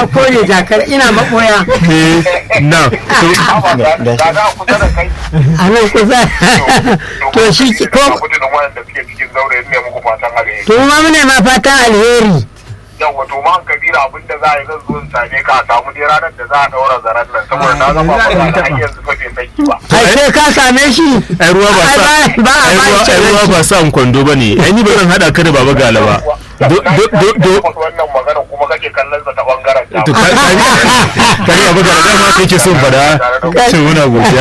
ɗauko ne jakar ina maɓoya Eh, na to da za a kusa da kai a nan kusa to shi ki- ko kudin wanda suke cikin zaure ne muku fatan alheri to ma mune ma fatan alheri yawa to man kabira abin da za a yi zan zo in same ka a samu dai ranar da za a daura zaren nan saboda na zama ba da har yanzu fa bai saki ba ai sai ka same shi ai ruwa ba sa Ai, ba- ba a ai ba ruwa shi ai ruwa ba sa kwando bane ai ni ba zan hada ka da baba gala ba do do do do wannan magana kuma kake kallon sa ta bangaren to dama ka ka ka baba gala dama kai ke son fada ce muna godiya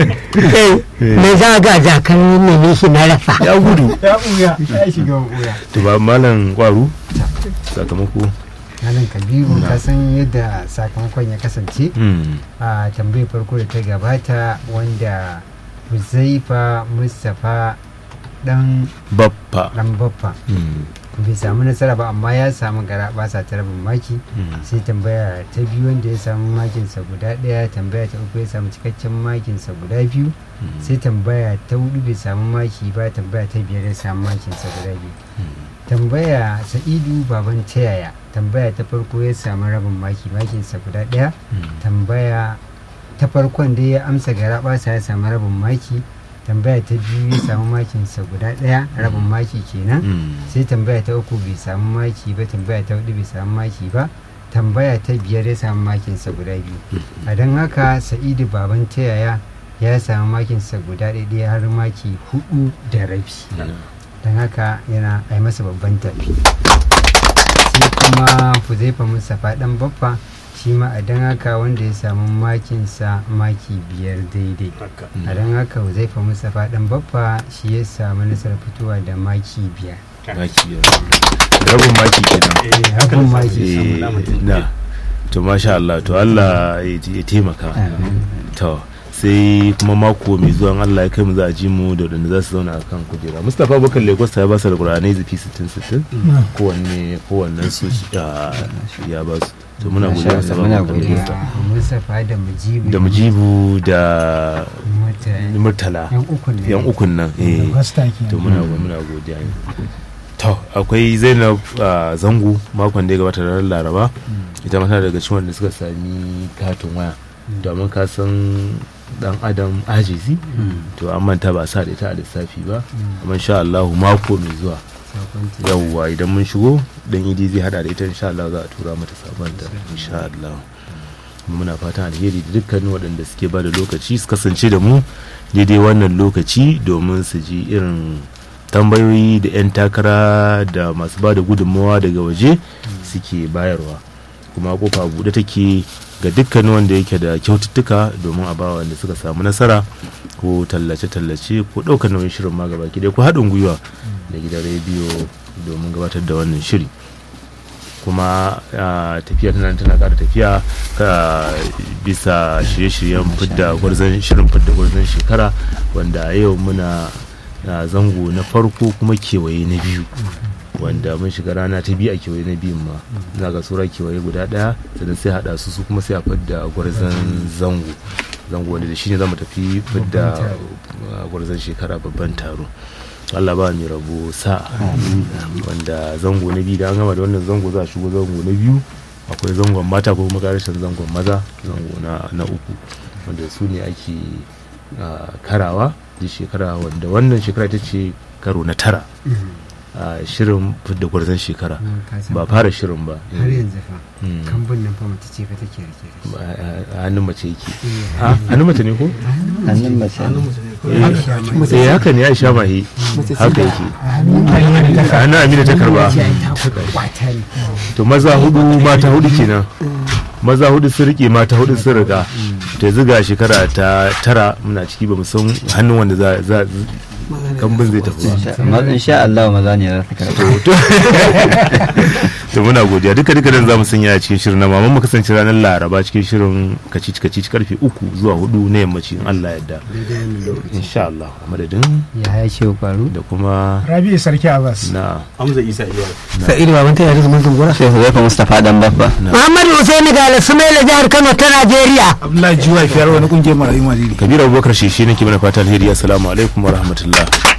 me za ga jakar ne shi na rasa ya gudu ya ɓuya ya shiga ɓuya to ba malam kwaru sakamako malam kabiru ka san yadda sakamakon ya kasance hmm a tambayar farko da ta gabata wanda huzaifa mustapha dan baffa dan baffa hmm bai samu nasara ba amma ya samu gara basa ta rabin maki hmm sai tambaya ta biyu wanda ya samu makinsa guda ɗaya tambaya ta uku ya samu cikakken makinsa guda biyu sai tambaya ta hudu bai samu maki ba tambaya ta biyar ya samu makinsa guda biyu tambaya sa'idu baban tayaya tambaya ta farko ya samu rabin maki makinsa guda ɗaya tambaya ta farkon da ya amsa gara basa ya samu rabin maki tambaya ta biyu ya samu makinsa guda ɗaya rabin maki kenan hmm sai tambaya ta uku bai samu maki ba tambaya ta hudu bai samu maki ba tambaya ta biyar ya samu makinsa guda biyu a don haka sa'idu baban tayaya ya samu makinsa guda ɗaya har maki hudu da rabi don haka yana a yi masa babban tafi sai kuma fuzaifa mustapha dan baffa shi ma a don haka wanda ya samu makinsa maki biyar daidai a don haka huzaifa mustapha dan baffa shi ya samu nasarar fitowa da maki biyar maki biyar. rabin maki kenan rabin maki Eh, na to masha Allah to Allah ya ya taimaka to sai kuma mako mai zuwa in Allah ya kai mu za a ji mu da wadanda za su zauna a kan kujera Mustapha Bakar Lagos ya ba su da Qur'anai zafi 60 60 kowanne kowannen su ah, ya ba su to muna godiya Masha Mustapha Allah, muna Bakar godiya. Lagos Mustapha da Mujibu da Mujibu da mutane Murtala yan ukun ne yan ukun nan eh Basta ke. to muna muna godiya to akwai zainab ah, zango makon da ya gabata ranar laraba ita mata daga cikin wanda suka sami katin waya domin ka san dan adam ajizi to an manta ba sa da ita a lissafi ba amma insha Allah mako mai zuwa yawwa idan mun shigo dan idi zai hada da ita insha Allah za a tura mata sabanta insha Allah kuma muna fatan alheri da dukkanin waɗanda suke ba da lokaci su kasance da mu daidai wannan lokaci domin su ji irin tambayoyi da 'yan takara da masu ba da gudunmawa daga waje suke bayarwa kuma kofa buɗe take ga dukkanin wanda yake da kyaututtuka domin a bawa wanda suka samu nasara ko tallace-tallace ko ɗaukar nauyin shirin ma gaba ki ko haɗin gwiwa da gidan rediyo domin gabatar da wannan shiri kuma ah, tafiya tana tana ƙara tafiya ka bisa shirye-shiryen fidda gwarzon shirin fidda gwarzon shekara wanda a yau muna a zango na farko kuma kewaye na biyu wanda mun shiga rana ta biyu a kewaye na biyun ma za ga sura kewaye guda daya sannan sai hada su su kuma sai a fidda gwarzon zango zango wanda da shi ne za mu tafi fidda uh, gwarzon shekara babban taro Allah ba mai rabo sa'a wanda zango na biyu da an gama da wannan zango za a shigo zango na biyu akwai zangon mata ko kuma karshen zangon maza zango na, na uku wanda su ne ake uh, karawa da shekara wanda wannan shekara ita ce karo na tara a shirin fidda gwarzon shekara ba fara shirin ba har yanzu fa Mm. kambun nan fa mace ce fa take rike da shi Ba- a- a hannun mace yake a hannun mace ne ko hannun mace ne. eh haka ne aisha mahi haka yake a hannun amina ta karba kwata ne to maza hudu mata hudu kenan maza hudu sun rike mata hudu sun riga to yanzu ga shekara ta tara muna ciki ba mu san hannun wanda za za kambun zai tafi ba amma insha Allah maza ne za su karɓa to to muna godiya duka duka dan zamu sanya a cikin shirin na maman mu kasance ranar laraba cikin shirin kacici kacici karfe uku zuwa hudu na yammaci in Allah yadda insha Allah a madadin ya ya ce faru da kuma Rabi'u Sarki Abbas. na Hamza Isa Iya sa'idu baban ta yare zaman zungura sai Huzaifa Mustapha dan Baffa muhammadu husaini ga sumaila jihar kano ta najeriya Abdullahi Jiwa fiyar wani kungiyar marayu Madini. kabir abubakar shi shi nake mana fata alheri assalamu alaikum wa rahmatullah